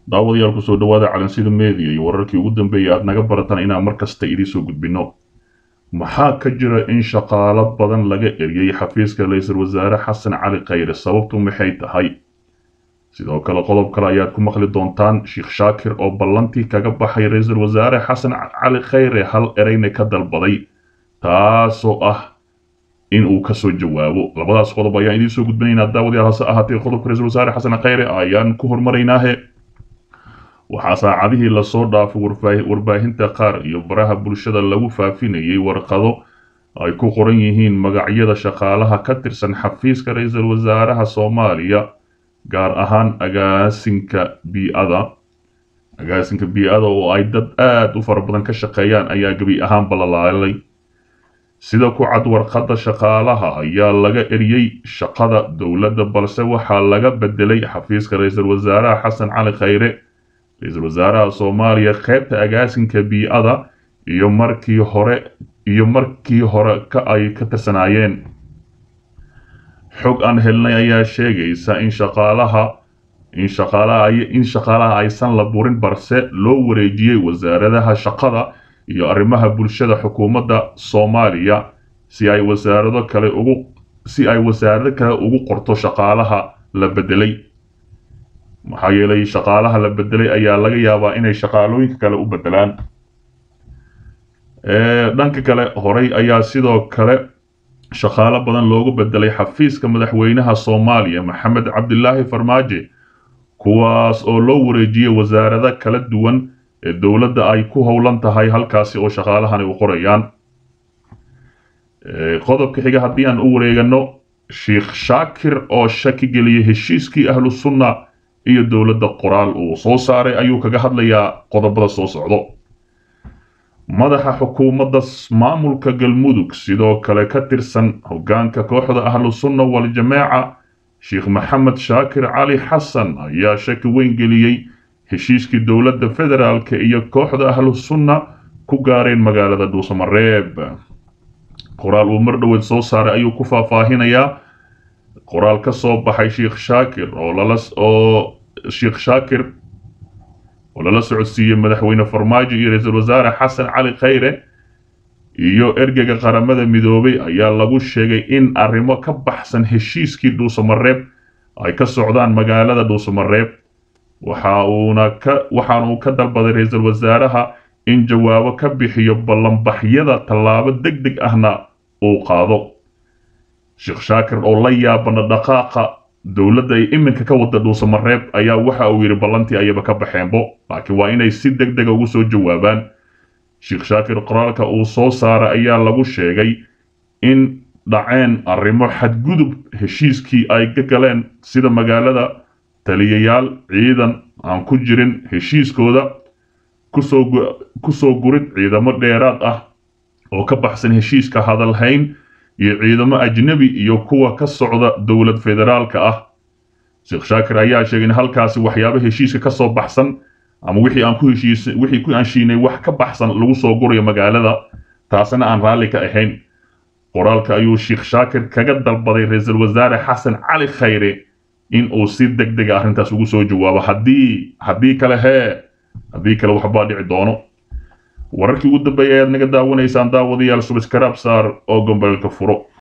daawadayaal kusoo dhawaada calansida media iyo wararkii ugu dambeeyay aad naga barataan inaan mar kasta idiinsoo gudbinno maxaa ka jira in shaqaalo badan laga eriyey xafiiska ra-iisul wasaare xasan cali khayre sababtu maxay tahay sidoo kale qodob kale ayaad ku maqli doontaan sheekh shaakir oo ballantii kaga baxay ra-iisul wasaare xasan cali khayre hal ereyna ka dalbaday taasoo ah in uu kasoo jawaabo labadaas qodob ayaan idiin soo gudbinaynaa daawadayaal hase ahaatee qodobka ra-isul wasaare xasan khayre ayaan ku hormaraynaahe waxaa saacadihii lasoo dhaafay warbaahinta qaar iyo baraha bulshada lagu faafinayay warqado ay ku qoran yihiin magacyada shaqaalaha ka tirsan xafiiska ra-iisul wasaaraha soomaaliya gaar ahaan agaasinka bii-ada agaasinka bii-ada oo ay dad aada u fara badan ka shaqeeyaan ayaa gebi ahaanba la laalay sida ku cad warqadda shaqaalaha ayaa laga eriyey shaqada dowladda balse waxaa laga bedelay xafiiska ra-iisul wasaaraha xasan cali khayre ra-iisul wasaaraha soomaaliya qaybta agaasinka bii-ada iyo markii hore iyo markii hore ka ay ka tirsanaayeen xog aan helnay ayaa sheegaysa in shaqaalaha in shaqaalaha in shaqaalaha aysan la burin balse loo wareejiyey wasaaradaha shaqada iyo arrimaha bulshada xukuumadda soomaaliya si ay wasaarado kale ugu si ay wasaarado kale ugu qorto shaqaalaha la bedelay maxaa yeelay shaqaalaha la bedelay ayaa laga yaabaa inay shaqaalooyinka kale u bedelaan dhanka kale horey ayaa sidoo kale shaqaalo badan loogu bedelay xafiiska madaxweynaha soomaaliya maxamed cabdilaahi farmaajo kuwaas oo loo wareejiyey wasaarado kala duwan ee dowladda ay ku howlan tahay halkaasi oo shaqaalahani u qorayaan qodobka xiga haddii aan u wareegano sheekh shaakir oo shaki geliyey heshiiskii ahlu sunna iyo dowladda qoraal uu soo saaray ayuu kaga hadlayaa qodobada soo socdo madaxa xukuumadda maamulka galmudug sidoo kale ka tirsan hoggaanka kooxda ahlu sunna wal-jamaaca sheekh maxamed shaakir cali xasan ayaa shaki weyn geliyey heshiiskii dowladda federaalka iyo kooxda ahlu sunna ku gaareen magaalada dhuusamareeb qoraal uu mar dhoweed soo saaray ayuu ku faahfaahinayaa qoraal ka soo baxay sheekh shaakir oo lala oo sheekh shaakir oo lala socodsiiyey madaxweyne farmaajo iyo ra-iisul wasaare xasan cali khayre iyo ergeyga qaramada midoobay ayaa lagu sheegay in arrimo ka baxsan heshiiskii dhuusamareeb ay ka socdaan magaalada dhuusamareeb waxa uuna ka waxaana uu ka dalbaday ra-iisul wasaaraha in jawaabo ka bixiyo ballanbaxyada tallaabo deg deg ahna uu qaado sheekh shaakir oo la yaabana dhaqaaqa dowladda ay iminka ka wada dhuusamareeb ayaa waxa uu yidhi ballantii ayaba ka baxeenbo laakiin waa inay si deg dega ugu soo jawaabaan sheekh shaakir qoraalka uu soo saaray ayaa lagu sheegay in dhaceen arrimo xadgudub heshiiskii ay ka galeen sida magaalada taliyayaal ciidan aan ku jirin heshiiskooda kusoo gurid ciidamo dheeraad ah oo ka baxsan heshiiska hadalhayn iyo ciidamo ajnebi iyo kuwa ka socda dowlad federaalka ah sheekh shaakir ayaa sheegay in halkaasi waxyaabo heshiiska ka soo baxsan ama wixii aan ku heshiis wixii ku anshiinay wax ka baxsan lagu soo gurayo magaalada taasina aan raalli ka ahayn qoraalka ayuu sheekh shaakir kaga dalbaday ra-iisul wasaare xasan cali khayre in uu si deg dega arrintaas ugu soo jawaabo haddii haddii kale hee haddii kale waxbaa dhici doono wararkii ugu dambeeyay ayaad naga daawanaysaan daawadayaal subiskaraab saar oo gombolka furo